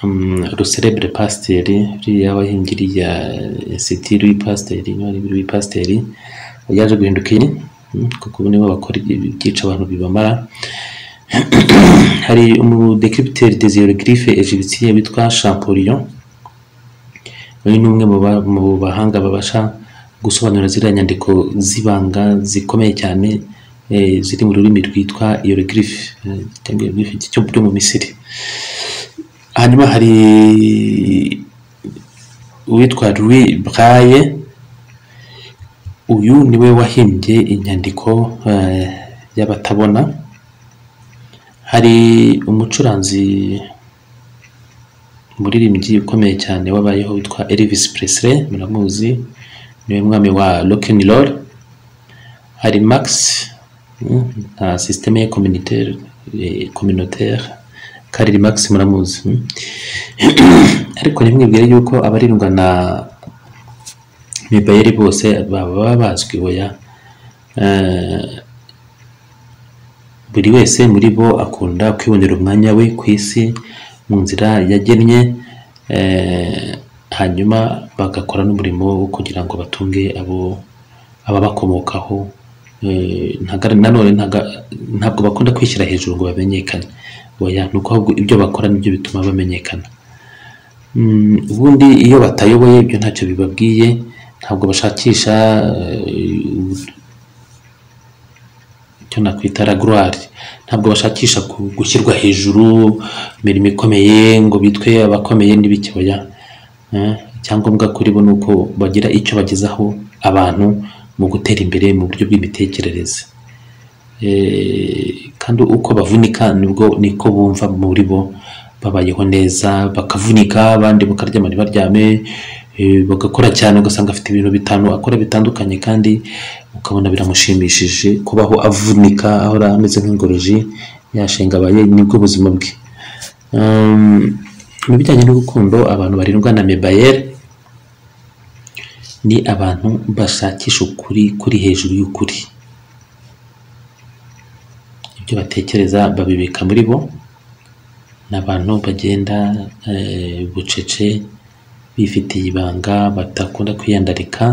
mm, ruserebure pasiteri uriya wahingiriya siti w'ipasiteri w'ipasiteri yaje guhinduka iri mm, kuko ubu nibo bakora ibyi- ibyica abantu bibamara hari umudekipiteri desire girife egiptiye witwa champollion uyu ni umwe mu ba- mu bahanga babasha gusobanura ziriya nyandiko z'ibanga zikomeye cyane eh, ziri mu rurimi rwitwa hieroglyphe eh, cyangwa hieroglyphe cyo cyo mu Misiri hanyuma hari uwitwa Louis Braille uyu niwe wahimbye inyandiko eh, y'abatabona hari umucuranzi umuririmbyi ukomeye cyane wabayeho witwa Elvis Presley muramuzi niwe mwami wa rock and roll hari Max mm, nka systeme ye communautaire eh, communautaire Karl Marx muramuzi mm. ariko nimwibwire yuko abarindwa na Mibayeri bose baba bazwi hoya Eh, buri wese muri bo akunda kwibonera umwanya we ku isi mu nzira yagennye eh, hanyuma bagakora n'umurimo wo kugira ngo batunge abo ababakomokaho eh, ntaga- nanone ntaga- ntabwo bakunda kwishyira hejuru ngo bamenyekane oya ni uko ahubwo ibyo bakora nibyo bituma bamenyekana Mm, ubundi iyo batayoboye ibyo ntacyo bibabwiye ntabwo bashakisha eh, icyo nakwita ragurari ntabwo bashakisha ku- gushyirwa hejuru imirimo ikomeye ngo bitwe abakomeye n'ibikibaya icyangombwa kuri bo ni uko bagira icyo bagezaho abantu mu gutera imbere mu buryo bw'imitekerereze Eh, kandi uko bavunika nibwo niko bumva muri bo babayeho neza bakavunika abandi bakaryama ntibaryame eh, bagakora cyane ugasanga afite ibintu bitanu akora bitandukanye kandi ukabona biramushimishije kubaho avunika ahora ameze nk'ingoroji yashenga abaye nibwo buzima bwe Um, mu bijyanye n'urukundo abantu barindwa na mebayere ni abantu bashakisha ukuri kuri hejuru y'ukuri ibyo batekereza babibika muri bo ni abantu bagenda eh, bucece bifitiye ibanga badakunda kwiyandarika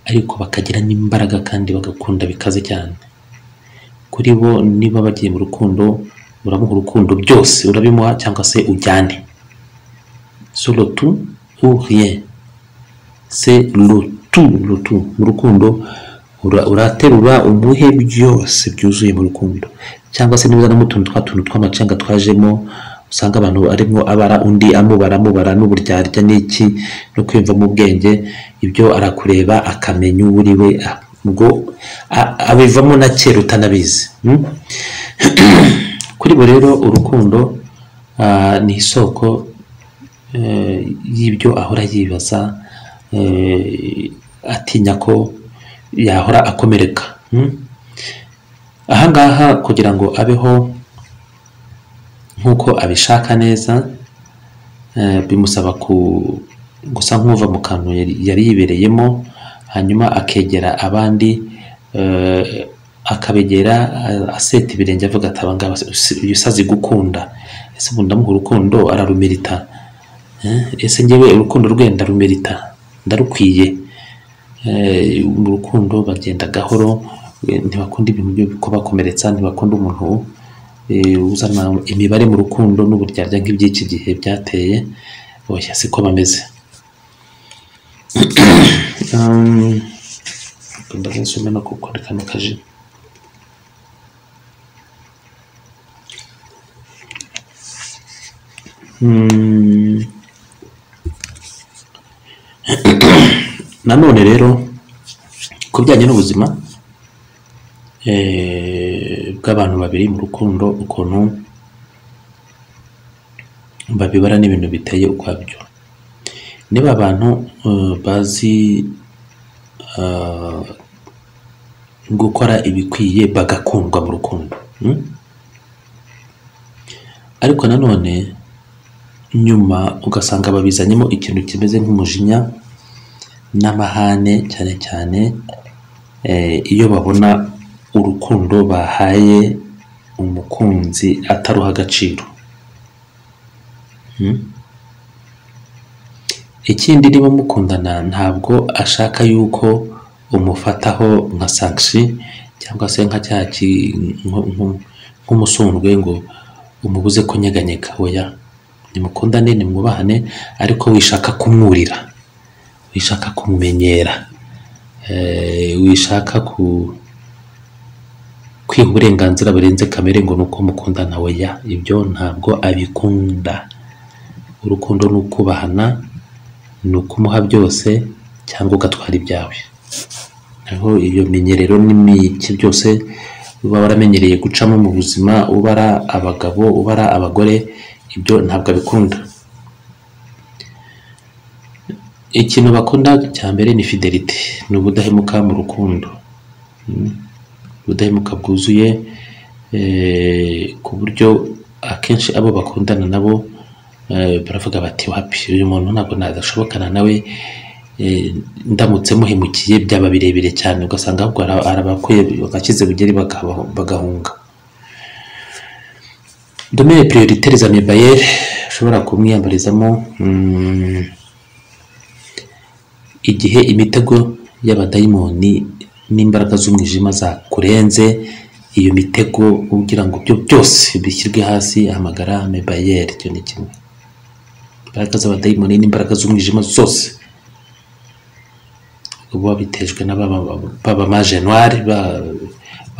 ariko bakagira n'imbaraga kandi bagakunda bikaze cyane kuri bo niba bagiye mu rukundo uramuha urukundo byose urabimuha cyangwa se ujyane surotu uriye se rutu rutu mu rukundo ura- uraterura umuhe byose byuzuye mu rukundo cyangwa se niba uzanamo utuntu twa tuntu tw'amacanga twajemo usanga abantu arimo abara undi amubara amubara n'uburyarya n'iki no kwiyumvamo ubwenge ibyo arakureba akamenya uwo uri we ah, ubwo a- abivamo na kera utanabizi mm? kuri bo rero urukundo ah, ni isoko eh, y'ibyo ahora yibaza eh, atinya ko yahora akomereka mm? ahangaha kugira ngo abeho nk'uko abishaka neza eh, bimusaba ku gusa nk'uva mu kantu yari yari yibereyemo hanyuma akegera abandi eh, akabegera a- aseta ibirenge avuga ati abangaba si- uyu sazi gukunda ese ubu ndamuha urukundo ararumerita Eh, ese ngewe urukundo rwe ndarumerita ndarukwiye Eh, mu rukundo bagenda gahoro eh, ntibakunda ibintu byo kubakomeretsa ntibakunda umuntu eh, uzana imibare mu rukundo n'uburyarya nk'iby'iki gihe byateye oya siko bameze Um, ndabasume no gukora kano kaji Mm, nanone rero ku bijyanye n'ubuzima eh, bw'abantu babiri mu rukundo ukuntu babibara n'ibintu biteye ukwabyo niba abantu eh, bazi ah, gukora ibikwiye bagakundwa mu rukundo mm? ariko nanone nyuma ugasanga babizanyemo ikintu kimeze nk'umujinya n'amahane cyane cyane eh, iyo babona urukundo bahaye umukunzi ataruha agaciro Hmm? ikindi niba mukundana ntabwo ashaka yuko umufataho nka sankishi cyangwa se nka cya ki- nko- nko- nk'umusundwe ngo umubuze kunyeganyega oya nimukundane nimwubahane ariko wishaka kumwurira wishaka kumumenyera eh, wishaka ku kwiha uburenganzira burenze kamere ngo ni uko mukundana oya ibyo ntabwo abikunda urukundo ni ukubahana ni ukumuha byose cyangwa ugatwara ibyawe naho iyo menyerero n'imiki byose uba waramenyereye gucamo mu buzima ubara abagabo ubara abagore ibyo ntabwo abikunda ikintu bakunda cya mbere ni fidelite ni ubudahemuka mu rukundo Mm. ubudahemuka bwuzuye eh, ku buryo akenshi abo bakundana nabo eh, baravuga bati wapi uyu muntu ntabwo nadashobokana nawe eh, ndamutse muhemukiye byaba birebire cyane ugasanga ahubwo ara- arabakuye bakize bugeri bakaba- bagahunga domere prioritaire za mebayere ushobora kumwiyambarizamo mm, igihe imitego y'abadayimoni n'imbaraga z'umwijima zakurenze iyo mitego ugira ngo byo byose bishyirwe hasi hamagara mebayeri icyo ni kimwe imbaraga z'abadayimoni n'imbaraga z'umwijima zose buba bitejwe na baba- baba majenwari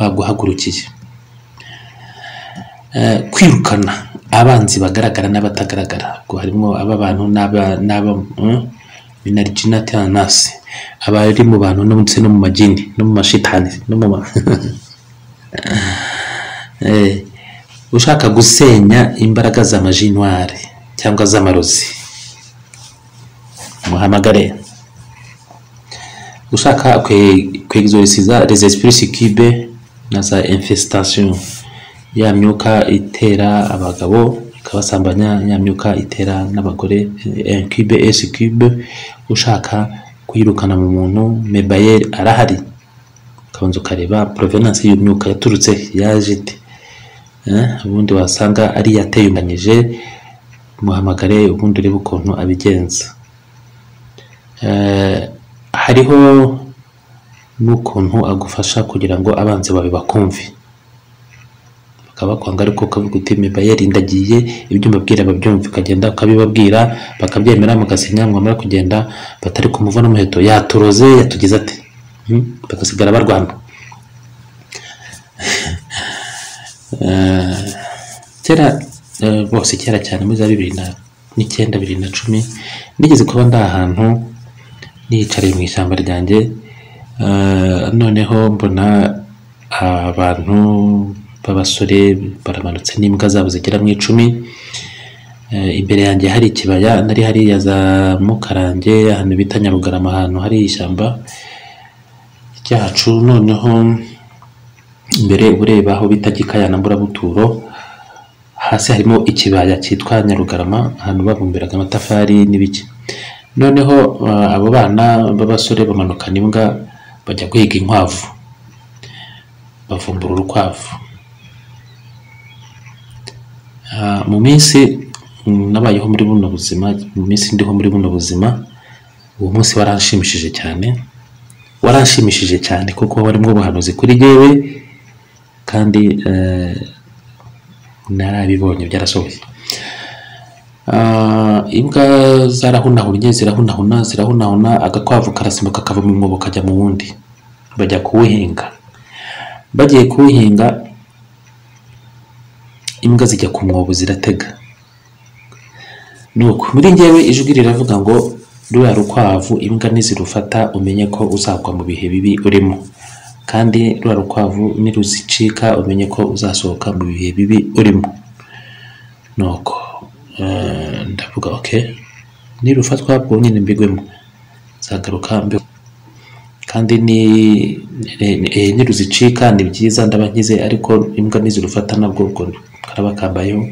baguhagurukiye Eh, kwirukana abanzi bagaragara n'abatagaragara ubwo harimo aba bantu n'aba n'aba mm, minarigina tenanasi abari mu bantu no ndetse no mu magini no mu mashitani no mu ma Eh, ushaka gusenya imbaraga za majinwari cyangwa z'amarozi muhamagare ushaka kwe- kwegizorisiza les esprits succubes na za infestation ya myuka itera abagabo ikabasambanya ya myuka itera n'abagore eh, incube et succube ushaka kuyirukana mu muntu mebayer arahari ukabanza ukareba provenance y'iyo myuka yaturutse yaje ite Eh, ubundi wasanga ari yateyunganyije muhamagare ubundi urebe ukuntu abigenza Eh, hariho n'ukuntu agufasha kugira ngo abanzi bawe bakumve bakaba bakwanga ariko ukavuga uti mba yarindagiye ibyo mbabwira babyumva ukagenda ukabibabwira bakabyemera mugasinya mwamara kugenda batari kumuvuna umuheto yaturoze yatugize ate Hmm? bagasigara barwana Eh, kera eh, bose kera cyane muri za bibiri na n'icyenda bibiri na cumi nigeze kuba ndi ahantu niyicariye mu ishyamba ryanjye eh, noneho mbona abantu b'abasore baramanutse n'imbwa zabo zigera mu icumi Eh, imbere yanjye hari ikibaya nari hariya za mukarange ahantu bita nyarugarama ahantu hari ishyamba ryacu noneho imbere ureba aho bita gikayana mburabuturo hasi harimo ikibaya cyitwa nyarugarama ahantu babumbiraga amatafari n'ibiki noneho eh, abo bana b'abasore bamanukana imbwa bajya guhiga inkwavu bavumbura urukwavu Ah, mu minsi mm, nabayeho muri buno buzima mu minsi ndiho muri buno buzima uwo munsi waranshimishije cyane waranshimishije cyane kuko warimo ubuhanuzi kuri jyewe kandi eh, narabibonye byarasohoye Ah, imbwa zarahunahunye zirahunahuna zirahunahuna agakwavu karasimbuka kava mu mwobo kajya mu wundi bajya kuwuhinga bagiye kuwuhinga imbwa zijya ku mwobo ziratega nuko muri njyewe ijwi riravuga ngo ruriya rukwavu imbwa nizirufata umenye ko uzagwa mu bihe bibi urimo kandi ruriya rukwavu niruzicika umenye ko uzasohoka mu bihe bibi urimo nuko eh, ndavuga ok nirufatwa bwo nyine mbigwemo nzagaruka mbe kandi ni ni- ni- eh, niruzicika ni byiza ndaba nkize ariko imbwa nizirufata nabwo ubwo karaba kambayeho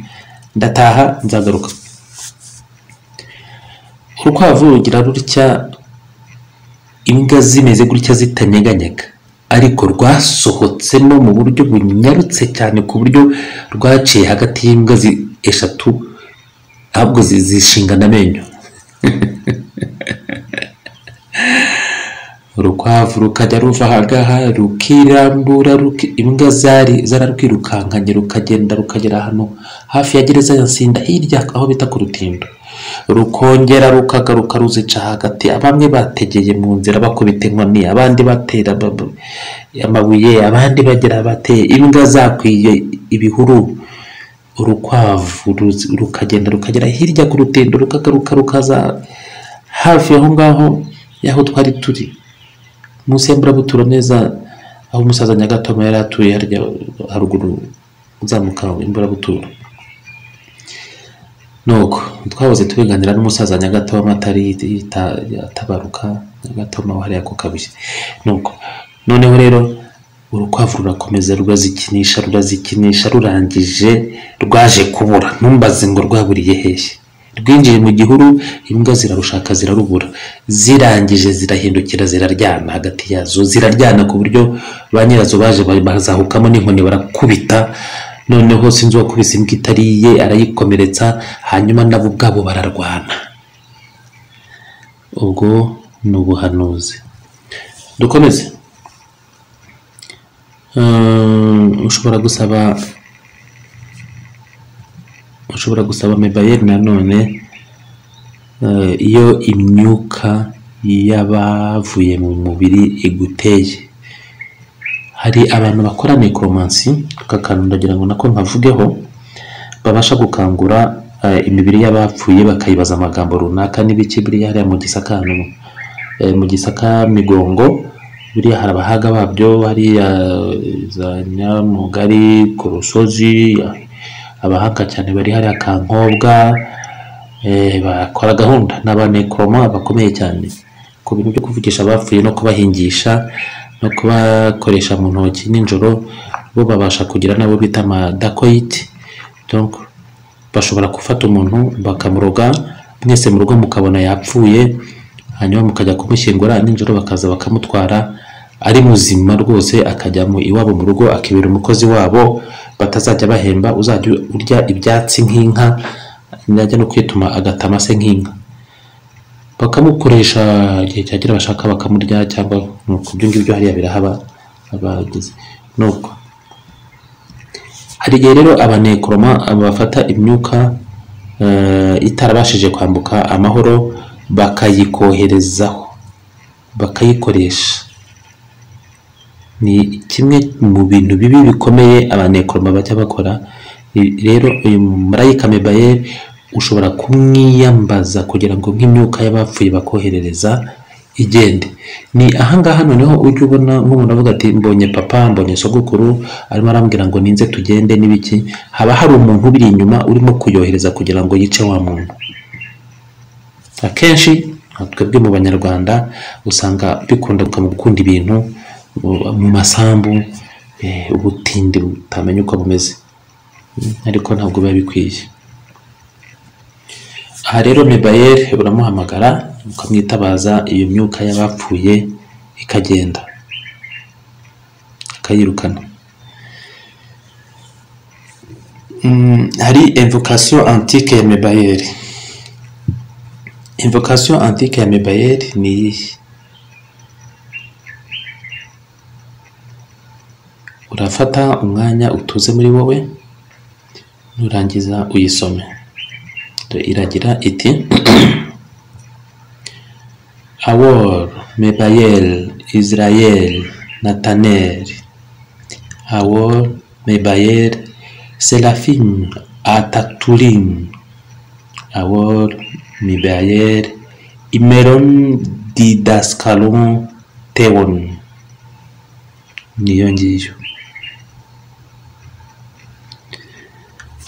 ndataha nzagaruka urukwavu rugira rutya imbwa zimeze gutya zitanyeganyega ariko rwasohotsemo mu buryo bunyarutse cyane ku buryo rwaciye hagati y'imbwa zi- eshatu ahubwo zi- zishingana amenyo urukwavu rukajya ruva ahangaha rukirambura ruki- imbwa zari zararukirukankanye rukagenda rukagera hano hafi ya gereza ya nsinda hirya aho bita ku rutindo rukongera rukagaruka ruzica hagati bamwe bategeye mu nzira bakubita inkoni abandi batera ba- ba- amabuye abandi bagira bateye imbwa zakwiye ibihuru urukwavu ruzi- rukagenda rukagera hirya ku rutindo rukagaruka rukaza hafi aho ngaho y'aho twari turi munsi ya mburabutura neza aho umusaza nyagatoma yari atuye harya haruguru uzamuka imburabutura nuko twahoze tubiganira n'umusaza nyagatoma atari yita- atabaruka nyagatoma wahariya ku kabuye nuko noneho rero urukwavu rurakomeza rurazikinisha rurazikinisha rurangije rwaje kubura ntumbaze ngo rwaburiye hehe rwinjiye mu gihuru imbwa zirarushaka zirarubura zirangije zirahindukira ziraryana hagati yazo ziraryana ku buryo ba nyirazo baje ba- bazahukamo n'inkoni barakubita noneho sinzi uwakubise imbwa itari iye arayikomeretsa hanyuma nabo ubwabo bararwana ubwo ni ubuhanuzi dukomeze Eh, ushobora gusaba ushobora gusaba mebayeri nanone eh, iyo imyuka y'abavuye mu mubiri iguteye hari abantu bakora necromancy kakanu ndagira ngo nako nkavugeho babasha gukangura eh, imibiri y'abapfuye bakayibaza amagambo runaka n'ibiki biriya hariya mu gisaka hano eh, mu gisaka migongo buriya hari abahaga babyo hariya eh, za nyamugari ku rusozi abahanga cyane bari hariya kankobwa eh, bakora gahunda ni abanekoroma bakomeye cyane ku bintu byo kuvugisha abapfuye no kubahingisha no kubakoresha mu ntoki nijoro bo babasha kugira n'abo bita amadakoyiti donc bashobora gufata umuntu bakamuroga mwese mu rugo mukabona yapfuye hanyuma mukajya kumushyingura nijoro bakaza bakamutwara ari muzima rwose akajya mu iwabo mu rugo akibera umukozi wabo batazajya bahemba uzajya urya ibyatsi nk'inka najya no kwituma agatama se nk'inka bakamukoresha igihe cyagira bashaka bakamurya cyangwa nuko ibyo ngibyo hariya birahaba abagize nuko hari igihe rero abanekoroma bafata imyuka eh, itarabashije kwambuka amahoro bakayikoherezaho bakayikoresha ni kimwe mu bintu bibi bikomeye abanekoroma bajya bakora I- rero uyu marayika mebayeri ushobora kumwiyambaza kugira ngo nk'imyuka y'abapfuye bakoherereza igende ni ahangaha noneho ujya ubona nk'umuntu avuga ati mbonye papa mbonye sogokuru arimo arambwira ngo ninze tugende n'ibiki haba hari umuntu ubiri inyuma urimo kuyohereza kugira ngo yice wa muntu akenshi nka twebwe mu banyarwanda usanga bikunda mu gukunda ibintu mu- mu masambu eh, ubutindi butamenya uko bumeze Mm, ariko ntabwo biba bikwiye aha rero mebayeri uramuhamagara ukamwitabaza iyo myuka y'abapfuye ikagenda akayirukana Mm, hari imvokasiyo antike ya mebayeri Invocation antique ya Mebayeri ni iyihe urafata umwanya utuze muri wowe nurangiza uyisome Dore iragira iti awor mebayel israel natanel awor mebayel selafim ataturim awor mibayer imeron didaskalon teon niyo ngiyo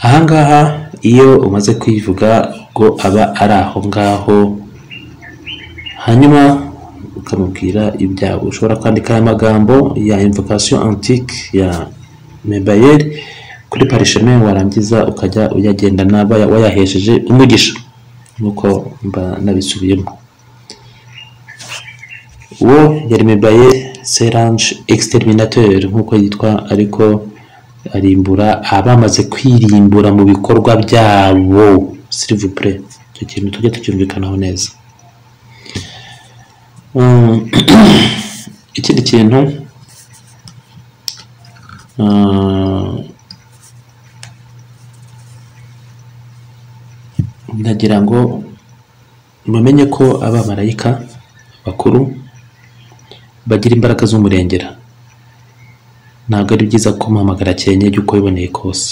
ahangaha iyo umaze kuyivuga ubwo aba ari aho ngaho hanyuma ukamubwira ibyawe ushobora kwandika aya magambo ya invocation antique ya mebayer kuri parisheme warangiza ukajya uyagendana baya- wayahesheje umugisha nk'uko mba nabisubiyemo uwo yari mebaye serange exterminateur nk'uko yitwa ariko arimbura abamaze kwirimbura mu bikorwa byabo silivupure icyo kintu tujye tucyumvikanaho neza Mm, ikindi kintu ah, ndagira ngo mumenye ko abamarayika bakuru bagira imbaraga z'umurengera ntabwo ari byiza kumuhamagara cyenye igihe uko wiboneye kose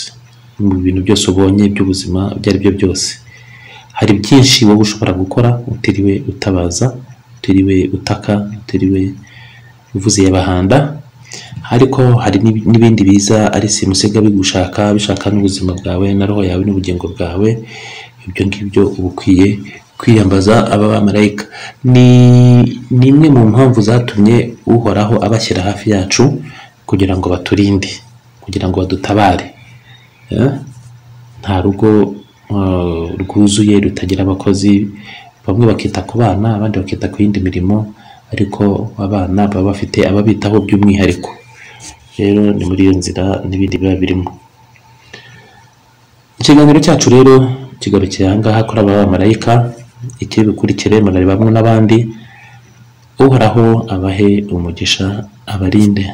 mu bintu byose ubonye by'ubuzima ibyo ari byo byose hari byinshi wowe ushobora gukora utiriwe utabaza utiriwe utaka utiriwe uvuze yabahanda ariko hari n'ib- n'ibindi biza ari simusiga bigushaka bishaka n'ubuzima bwawe na roho yawe n'ubugingo bwawe ibyo ngibyo uba ukwiye kwiyambaza aba bamarayika ni ni imwe mu mpamvu zatumye uhoraho abashyira hafi yacu kugira ngo baturinde kugira ngo badutabare Eh? nta rugo eh, rwuzuye rutagira abakozi bamwe bakita ku bana abandi bakita ku yindi mirimo ariko abana baba bafite ababitaho by'umwihariko rero ni muri iyo nzira n'ibindi biba birimo ikiganiro cyacu rero kigarukira aha ngaha kuri aba bamarayika ikiri bukurikire murareba bamwe n'abandi uhoraho abahe umugisha abarinde